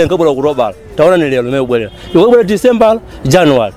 nkabwera kutobala taona ni lero limene kubwerera ikabwera december january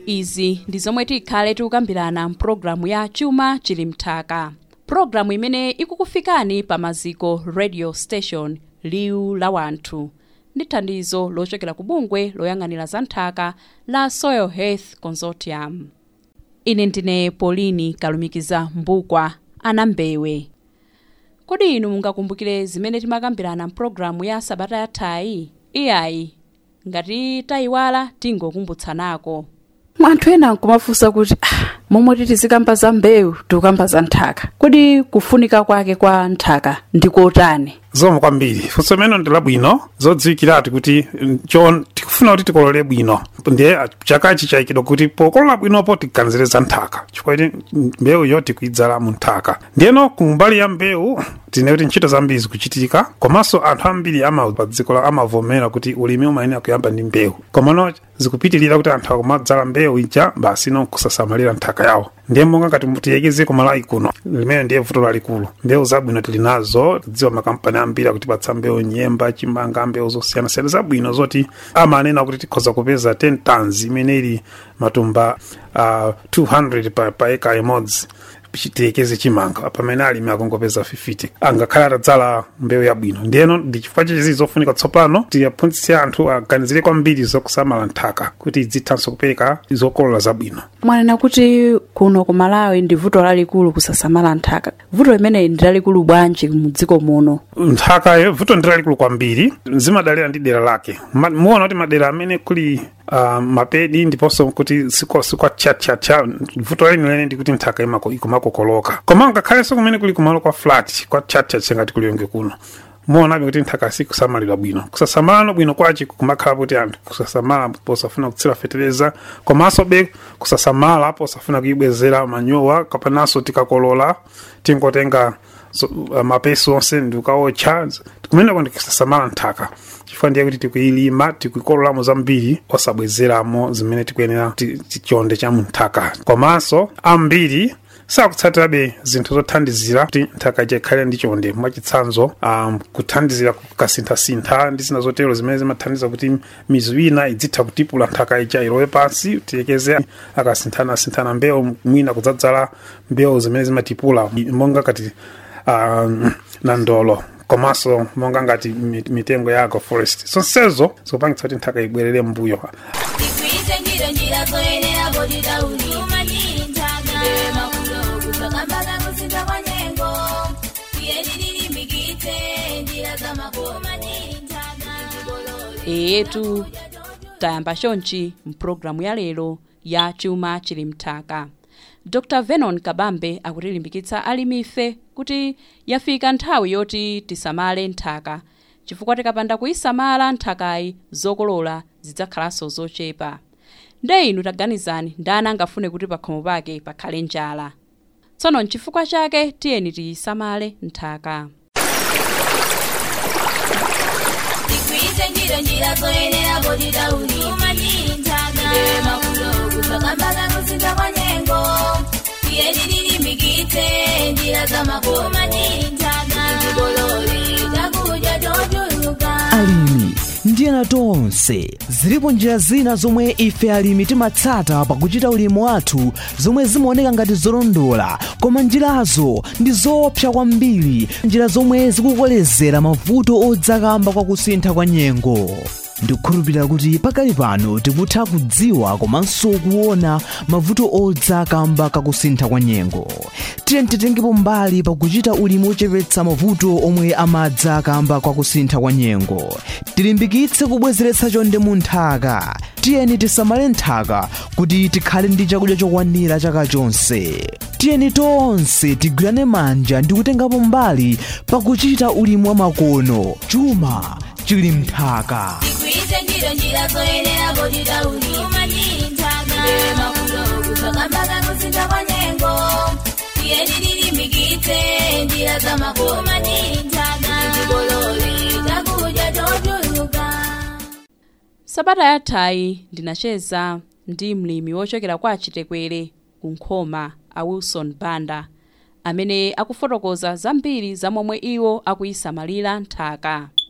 izi ndi zomwe tikhale tikukambirana mpulogalamu ya chuma chili mthaka pulogalamu imene ikukufikani pa maziko radio station liwu la wanthu ndi thandizo lochokera ku bungwe loyang'anira za nthaka la soil health consortium ine ndine polini kalumikiza mbukwa anambewe kodi inu mungakumbukire zimene timakambirana mpulogalamu ya sabata yathayi iyayi ngati tayiwala tingokumbutsanako anthu ena nkumafunsa kuti ah, momwe titi zikamba za mbewu tikukamba za nthaka kodi kufunika kwake kwa nthaka ndikotani zomwe kwambiri funso limene ndi labwino zodziwikiratu kuti mm, cho tikufuna kuti tikolole bwino ndiye ah, chakachi chayikidwa kuti pokolola bwinopo tiganizire za nthaka chifukwa kuti mm, mbewuyo tikuidzala mu nthaka ndiyeno kumbali ya mbewu tine kuti ntchito zambiri zikuchitika komanso anthu ambiri ama pa dziko la amavomera kuti ulimi umayenera kuyamba ndi mbewu komano zikupitirira kuti anthu akumadzala mbewu ija basi no kusasamalira nthaka yawo ndiye monga ngati tiyekeze kumalawi kuno limene ndiye vuto lalikulu mbewu zabwino tili nazo tidziwa makampani ambiri akutipatsa mbewu nyemba chimanga mbewu zosiyanasiyana zabwino zoti amanena kuti tikhoza kupeza 10 tons imene ili matumba uh, 200 pa, pa eka imodzi tiyekeze chimanga pamene alimi akungopeza 50 angakhale atadzala mbewu yabwino ndiyeno ndi chifukwa chizi zofunika tsopano tiyaphunzitse anthu aganizire kwambiri zokusamala nthaka kuti idzithanso kupereka zokolola zabwino mwanena kuti kuno ku malawi ndi vuto lalikulu kusasamala nthaka vuto limeneyi ndi lalikulu bwanji mu dziko muno nthaka vuto ndi lalikulu kwambiri zimadalira ndi dera lake Ma- muona kuti madera amene kuli uh, mapedi ndiponso kuti sikwa sikwa tchatchatcha vuto lenilene ndi kuti nthaka imako ikumakokoloka koma ngakhalenso kumene kuli kumalo kwa flat kwa tchatchatcha ngati kuliyonge kuno muonabe kuti nthaka sikusamalidwa bwino kusasamalano bwino kwachi kumakhala kuti anthu kusasamala posafuna kutsira fetereza komanso be kusasamala posafuna kuyibwezera manyowa kapananso tikakolola tingotenga so, uh, mapesi onse ndikukaotcha kumeneko ndikusasamala nthaka chifukwa ndiye kuti tikuyilima tikuyikololamo zambiri osabwezeramo zimene tikuyenera ti- tichonde cha mu nthaka komanso ambiri sakutsatirabe zinthu zothandizira kuti nthaka ija ikhale ndi chonde mwachitsanzo um, kuthandizira kukasinthasintha ndi zina zotero zimene zimathandiza kuti mizu ina idzitha kutipula nthaka ija ilowe pansi tiyekeze akasinthanasinthana mbewu mwina kudzadzala mbewu zimene zimatipula monga kati um, na ndolo komanso monga ngati mi- mitengo ya agroforest zonsezo zikupangitsa kuti nthaka ibwerere mbuyo Tikwite njiro njira zoyenera bodi dauli Umanyiri ntaga Makulo kutokambaga kusinza kwa nyengo Tiyeniriri mikite njira za mako Umanyiri ntaga Tibolole eyetu tayamba chonchi mpulogalamu ya lero ya chuma chili mthaka dr venon kabambe akutilimbikitsa alimife kuti yafika nthawi yoti tisamale nthaka chifukwa tikapanda kuyisamala nthakayi zokolola zidzakhalanso zochepa nde inu taganizani ndani angafune kuti pakhomo pake pakhale njala tsono nchifukwa chake tiyeni tiyisamale nthaka Tikwite njiro njira zoyenera bodi dauli Umanyiri ntaga Makulo kutokambaga kusinza kwa nyengo Tiyeniriri mikite njira za mako Umanyiri ntaga Tibolole takuja jojuluka alimi ndi ena tonse zilipo njira zina zomwe ife alimi timatsata pakuchita ulimi wathu zomwe zimaoneka ngati zolondola koma njirazo ndi zoopsa kwambiri njira zomwe zikukolezera mavuto odzakamba kwa kusintha kwa nyengo ndikukhulupirira kuti pakali pano tikutha kudziwa komanso kuona mavuto odzakamba kakusintha kwa nyengo tiye titengepo mbali pakuchita ulimi wochepetsa mavuto omwe amadza kamba kwa kusintha kwa nyengo tilimbikitse kubwezeretsa chonde mu nthaka tiyeni tisamale nthaka kuti tikhale ndi chakudya chokwanira chaka chonse tiyeni tonse tigwirane manja ndi kutengapo mbali pakuchita ulimi wa makono chuma chili mthaka Tikwite njiro njira zoyenera bodi dauli Umanyiri ntaga Makulo kutokambaga kusinza kwa nyengo Tiyeniriri mikite njira za mako Umanyiri ntaga Tibolole takuja jojuluka sabata yathayi ndinacheza ndi mlimi wochokera kwa chitekwere ku nkhoma a wilson banda amene akufotokoza zambiri za momwe iwo akuyisamalira nthaka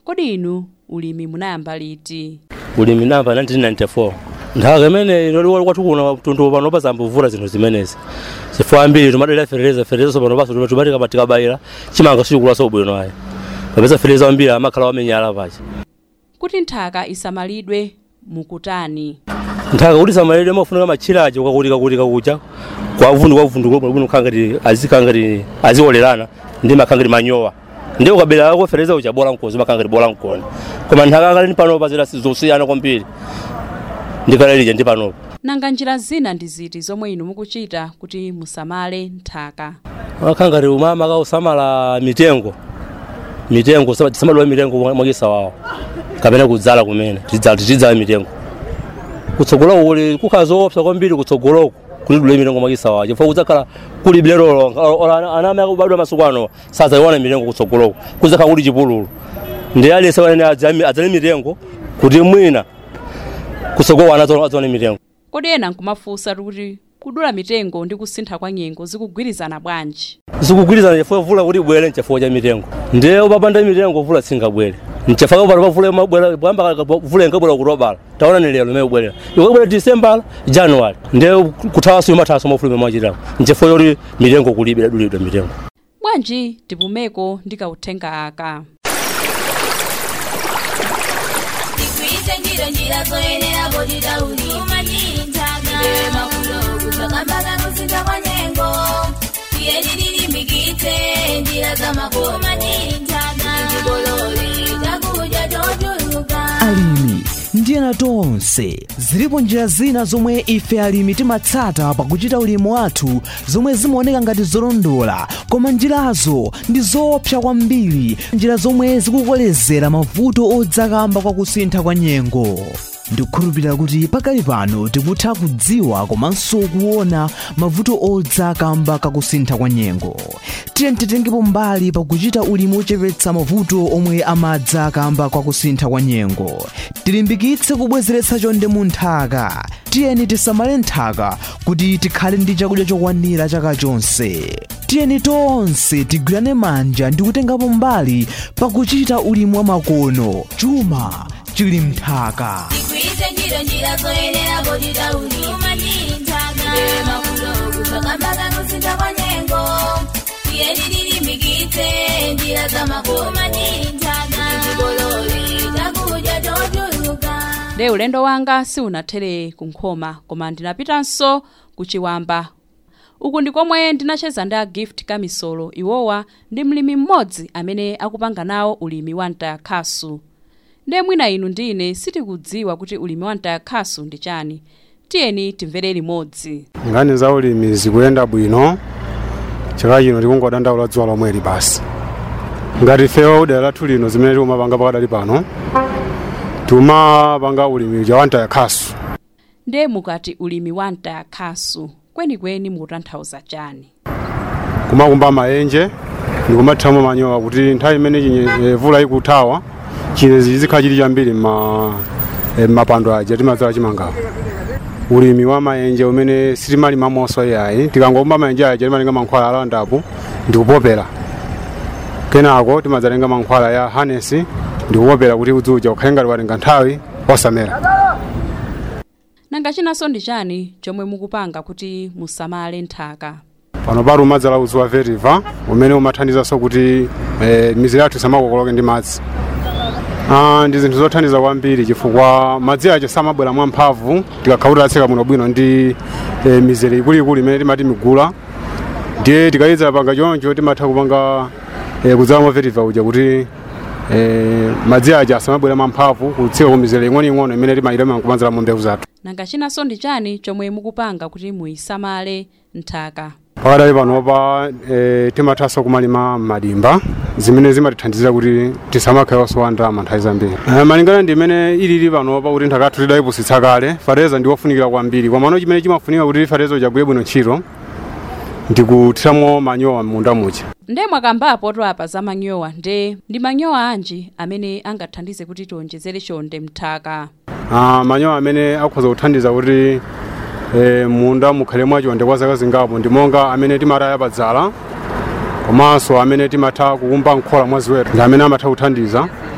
kodi inu ulimi munayamba liti ulimi namba 1994 nthaka imene inoliwa kwathu kuna tundu pano pasambuvula zinthu zimenezi chifukwa ambiri timadalira fereleza fereleza pano paso timatika patikabayira chimanga sichikulaso ubwino ayi papeza fereleza ambiri amakhala wamenyala pachi kuti nthaka isamalidwe mukutani nthaka kuti samalire mafunika machiraji ukakutika kutika kucha kwa uvundu kwa uvundu kulo bwino khangati azikangati aziolerana ndi makhangati manyowa ndi ukabela ako fereleza ucha bola mkozi makhangati bola mkoni koma nthaka akali ni panopa zira zosiyana kwambiri ndikalelija ndi panopa nanga njira zina ndi ziti zomwe inu mukuchita kuti musamale nthaka akhangati umama kausamala mitengo mitengo tisamadula mitengo mwakisa wawo kapena kudzala kumene tidzala tidzala mitengo kutsogoloko kuli kukhala zoopsa kwambiri kutsogoloko kulidula mitengo mwakisa wawo chifukwa kudzakhala kuli bilero ana amene akubadwa masuku ano sazayiona mitengo kutsogoloko kudzakhala kuli chipululu ndi alese wanene adzale mitengo kuti mwina kutsogoloko ana adzione mitengo kodi ena nkumafunsa kuti kudula mitengo ndi kusintha kwa nyengo zikugwirizana bwanji zikugwirizana chifukwa vula kuti ibwere nchifukwa cha mitengo ndiye upapanda mitengo vula singabwere nchifukwa pano pavule mabwera kuyamba vula ingabwera kutobala taona ni lero imene ibwerera ikabwera december january ndiye kuthawaso imathawaso mafulume mwachitako nchifukwa choti mitengo kulibe idadulidwa mitengo bwanji tipumeko ndi kauthenga aka tigwiritse ntchito njira zoyenera poti tauni umachiri nthaka iwe mafulo kusakambaka kusintha kwa nyengo tiyeni tilimbikitse njira za makono umachiri nthaka tikolole chakudya chochuluka alimi ndi ena tonse zilipo njira zina zomwe ife alimi timatsata pakuchita ulimi wathu zomwe zimaoneka ngati zolondola koma njirazo ndi zoopsa kwambiri njira zomwe zikukolezera mavuto odzakamba kwa kusintha kwa nyengo ndikukhulupirira kuti pakali pano tikutha kudziwa komanso kuona mavuto odzakamba kakusintha kwa nyengo tiye titengepo mbali pakuchita ulimi ochepetsa mavuto omwe amadza kamba kwa kusintha kwa nyengo tilimbikitse kubwezeretsa chonde mu nthaka tiyeni tisamale nthaka kuti tikhale ndi chakudya chokwanira chaka chonse tiyeni tonse tigwirane manja ndi kutengapo mbali pakuchita ulimi wa makono chuma chili mnthaka tigwiritse ntchito njira zoyenera poti tauni umachiri nthaka iwe mafulo kusakambaka kusintha kwa nyengo tiyeni tilimbikitse njira za makono umachiri nthaka tikolole chakudya chochuluka nde ulendo wanga siunathere kunkhoma koma ndinapitanso kuchiwamba uku ndi komwe ndinacheza ndi a gift kamisolo iwowa ndi mlimi mmodzi amene akupanga nawo ulimi wa mtayakhasu nde mwina inu ndi ine sitikudziwa kuti ulimi wa mtayakhasu ndi chani tiyeni timvere limodzi nkhani za ulimi zikuyenda bwino chaka chino tikungodandaula dzuwa lomweli basi ngati ifewa udera lathu lino zimene tikumapanga pakadali pano tikumapanga ulimi uja wa mtayakhasu nde mukati ulimi wa mtayakhasu kwenikweni mukutanthauza chani kumakumba maenje ndikumathiramo manyowa kuti nthawi imene chinye- eh, vula ikuthawa chilezi chizikhala chili chambiri mma- eh, m'mapando aja timadzala chimangapo ulimi wa maenje umene sitimalima monso yayi tikangokumba maenje aja timatenga mankhwala alandapo ndikupopera kenako timadzatenga mankhwala ya hanesi ndikupopera kuti udzi uja ukhale ngati watenga nthawi osamera nanga chinanso ndi chani chomwe mukupanga kuti musamale nthaka pano pali umadzala udzi wa veriva umene umathandizanso kuti eh, miziri yathu isamakokoloke ndi madzi Ah, ndi zinthu zothandiza kwambiri chifukwa madzi aja samabwera mwamphamvu tikakhala tatseka muno bwino ndi eh, mizere ikuluikulu imene timati migula ndiye tikayidza panga choncho timatha kupanga eh, kudzala mwa veriva uja kuti eh, madzi aja asamabwera mwamphamvu kutsika ku mizere ing'onoing'ono imene timayilima kumanzala mbewu zathu nanga chinanso ndi chani chomwe mukupanga kuti muyisamale nthaka pakadali panopa e, timathanso kumalima madimba zimene zimatithandizira kuti tisamakhale osowa ndalama nthawi zambiri e, malingana ndi imene ilili panopa kuti nthaka yathu tidayipusitsa kale fertilizer ndi wofunikira kwambiri komano chimene chimafunika kuti fertilizer uchagwire bwino ntchito ndikuthiramo manyowa m'munda muja nde mwakambapo apa za manyowa nde ndi manyowa anji amene angathandize kuti tionjezere chonde mthaka Ah, manyowa amene akhoza kuthandiza kuti e, munda mukhale mwachonde kwa zaka zingapo ndi monga amene timataya padzala komanso amene timatha kukumba nkhola mwa ziweto ndi amene amatha kuthandiza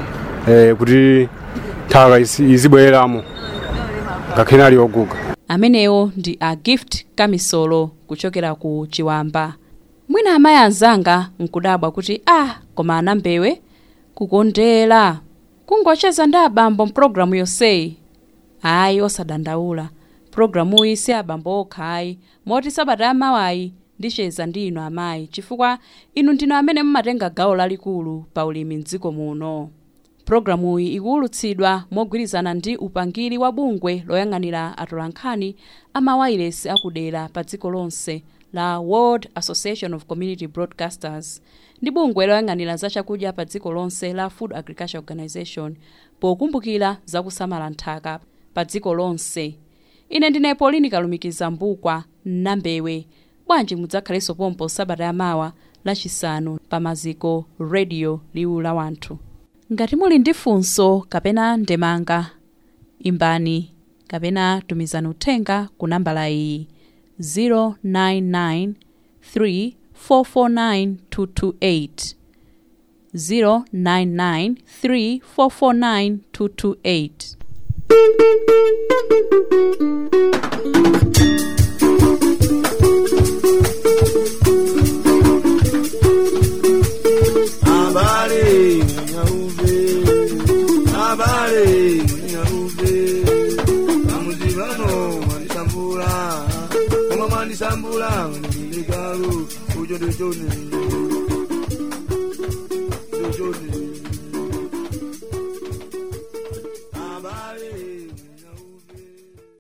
eh, kuti nthaka isi- izibwereramo ngakhale ali oguga amenewo ndi a gift kamisolo kuchokera ku chiwamba mwina amayi anzanga nkudabwa kuti ah koma anambewe kukondera kungocheza ndi abambo mpulogalamu yonseyi ayi osadandaula pulogalamuyi si abambo okha ayi moti sabata yamawayi ndicheza ndi inu amayi chifukwa inu ndinu amene mumatenga gawo lalikulu pa ulimi mdziko muno pulogalamuyi ikuwulutsidwa mogwirizana ndi upangiri wa bungwe loyang'anira atolankhani amawayilesi akudera pa dziko lonse la world association of community broadcasters ndi bungwe loyang'anira zachakudya pa dziko lonse la food agriculture organization pokumbukira zakusamala nthaka pa dziko lonse ine ndine polini kalumikiza mbukwa nambewe bwanji mudzakhalenso pompo sabata yamawa lachisanu pa maziko radio liwu la wanthu ngati muli ndi funso kapena ndemanga imbani kapena tumizani uthenga ku nambala iyi 099 3449 099 3449 Habari nyauve, habari nyauve, amuzivano manisambula, koma manisambula niligalu, ujo dojone, dojone.